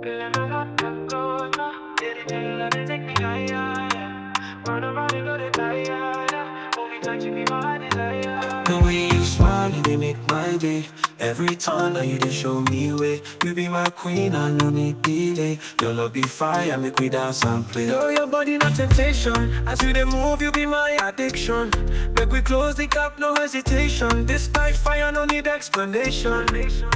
The way you smile, they make my day. Every time that you they show me way. You be my queen, I no need delay. Your love be fire, make we dance and play. Girl, your body not temptation. As you they move, you be my addiction. Make we close the gap, no hesitation. This night fire, no need explanation.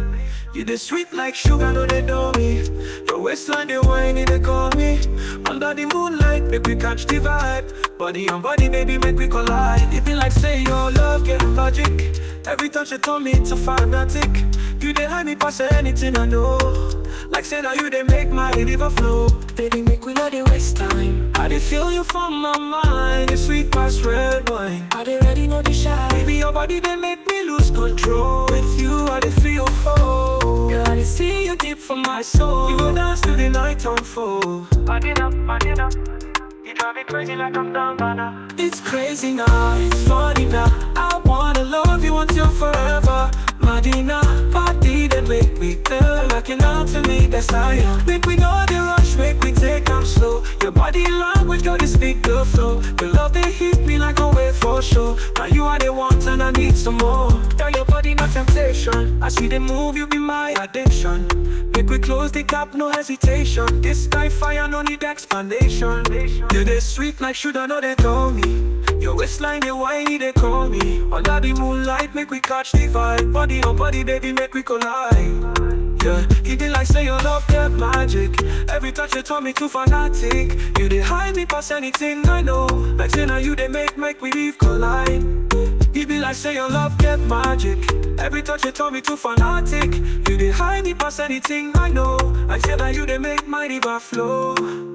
You the sweet like sugar, no they know me. Your waistline, they whiny, they call me. Under the moonlight, make we catch the vibe. Body on body, baby, make we collide. It be like say your love get logic. Every touch you told me it's a fanatic. You they hide me past anything I know. Like say that you they make my river flow. Baby, make we not they waste time. I they feel you from my mind. It's sweet past red wine. I they ready know the shine. Baby, your body they make me lose control. With you, I they feel whole. Girl, I they see you deep from my soul. You go dance till the night unfold. Body up, body up. You drive me crazy like I'm down by now. It's crazy now, it's funny now. I wanna love you until forever. Madina, body that make me feel like an out to me, that's how you Make we know the rush, make we take them slow. Your body language, girl, they speak the flow. Your love, they hit me like a wave for sure. Now you are the one, and I need some more. Girl, your body, no temptation. I see the move, you be my addiction. Make we close the gap, no hesitation. This sky fire, no need explanation. Yeah, they sweet like should I know they told me. Your waistline, they whiny, they call me. Under the moonlight, make we catch the vibe. Body on body, baby, make we collide. Yeah, you did like say your love get magic. Every touch you told me too fanatic. You did hide me past anything I know. Like say now you they make make we leave collide. You be like say your love get magic. Every touch you told me too fanatic. You did hide me past anything I know. Like say that you they make my river flow.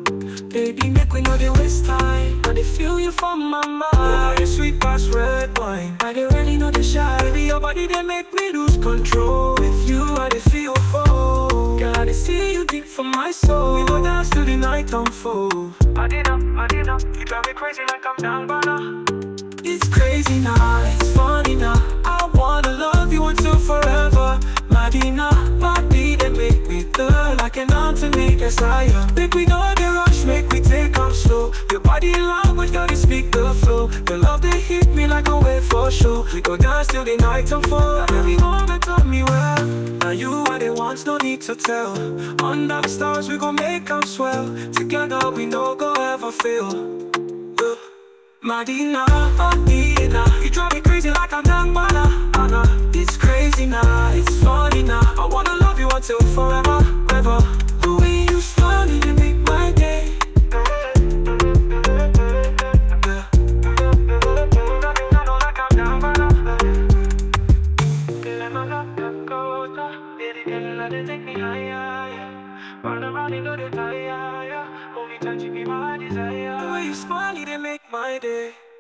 Baby, make we know they waste time. I they feel you from my mind. You sweet past red wine. I they really know the shy. Baby, your body they make me lose control. With you, I they feel whole. Girl, I they see you deep from my soul. We go dance till the night unfold. Body up, body up. You drive me crazy like I'm down by now. It's crazy now, it's funny now. I wanna love you until forever. Madina, body that make me feel like an to me, yes I am. Make we know the rush, make we take off slow. Your body language, girl, you speak the flow. Your love, they hit me like a wave for sure. We go dance till the night unfold. Baby, home and tell me well. Now you are the ones, no need to tell. Under the stars, we gon' make them swell. Together, we no go ever fail. Yeah. Madina, Madina You drive me crazy like I'm young, mana Anna, It's crazy now, it's funny now I wanna love you until forever, ever The way you smile, you make my day Yeah. The way you smile, they make my day